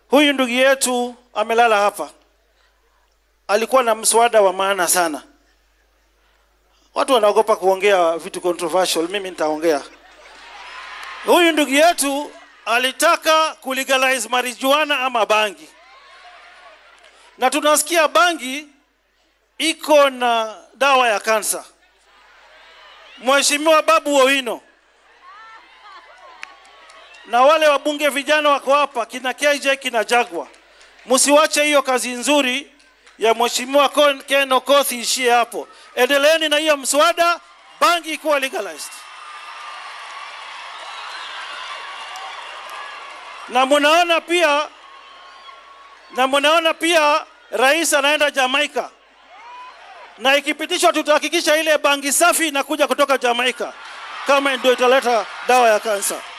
Huyu ndugu yetu amelala hapa, alikuwa na mswada wa maana sana. Watu wanaogopa kuongea vitu controversial, mimi nitaongea. Huyu ndugu yetu alitaka kulegalize marijuana ama bangi, na tunasikia bangi iko na dawa ya kansa. Mheshimiwa Babu Owino na wale wabunge vijana wako hapa, kina KJ kina Jagwa, msiwache hiyo kazi nzuri ya Mheshimiwa Kon- Ken Okoth ishie hapo. Endeleeni na hiyo mswada, bangi ikuwa legalized. Na munaona pia na munaona pia rais anaenda Jamaica, na ikipitishwa tutahakikisha ile bangi safi inakuja kutoka Jamaica, kama ndio italeta dawa ya kansa.